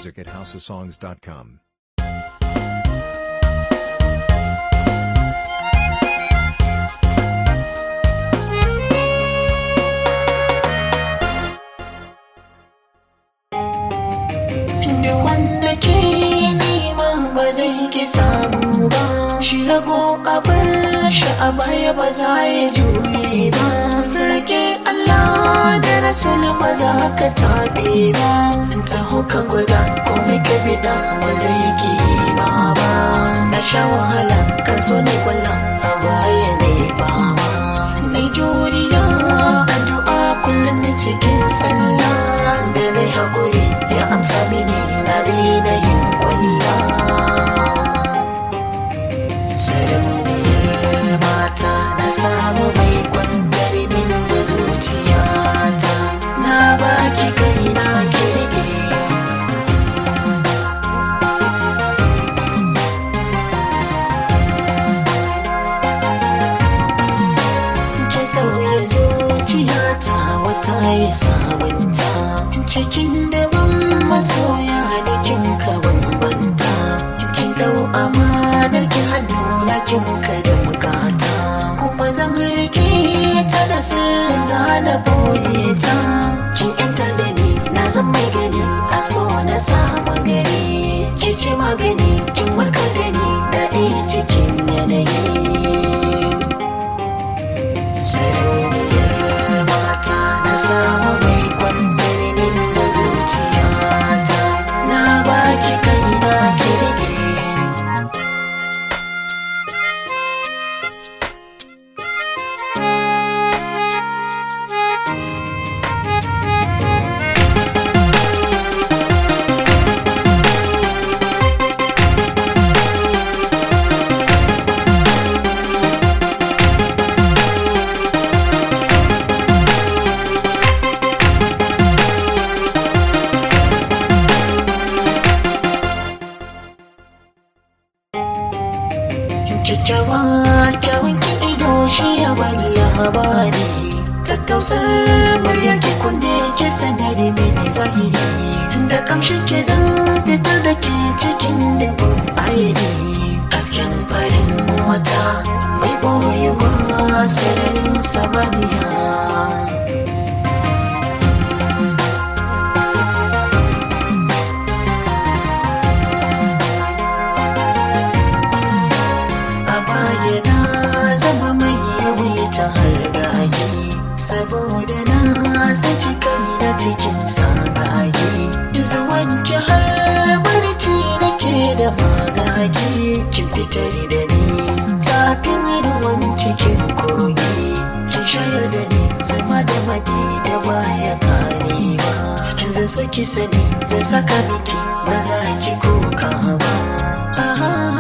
music at houseofsongs.com. da wanda ke neman ba zai ki samu ba shi rago a bar shi a baya ba za ya juye ba rage Allah da rasul ba za ka taɓe ba in taho ka gwada komai ka bida ba zai ki ma ba na sha wahala kan so ne kwalla a baya ne fama ni juriya addu'a kullum cikin sallah da na haƙuri ya amsa mini na daina yin kwalla sarauniyar mata na samu mai kwantar min da zuciyata na baki kai na kirki ki sauya zuciyata wata yi sabunta cikin daban masoya da kin ka bambanta kin dau amanar ki hannu na kin ka da bukata kuma zan rike ta da sirri zana boye ta kin yantar da ni na zan mai gani a so na samu gani ki ce magani kin warkar da ni daɗi cikin yanayi sarauniyar mata na samu mai kwantar min da zuciyata na baki kai na kirki kyakkyawa kyawun ki ido shi ya bani labari tattausar muryar ki kunne ke sanari mini zahiri da kamshin ke zan fitar da ke cikin dubun airi hasken farin wata mai boyewa sararin samaniya a baya na zama mai yawaita hargagi saboda na saci kai na cikin sagagi zuwan ki har barci nake da magagi kin fitar da ni zafin ruwan cikin kogi kin shayar da ni zama da madi da baya karewa zan so ki sani zan saka miki ba za ki kuka ba Aha.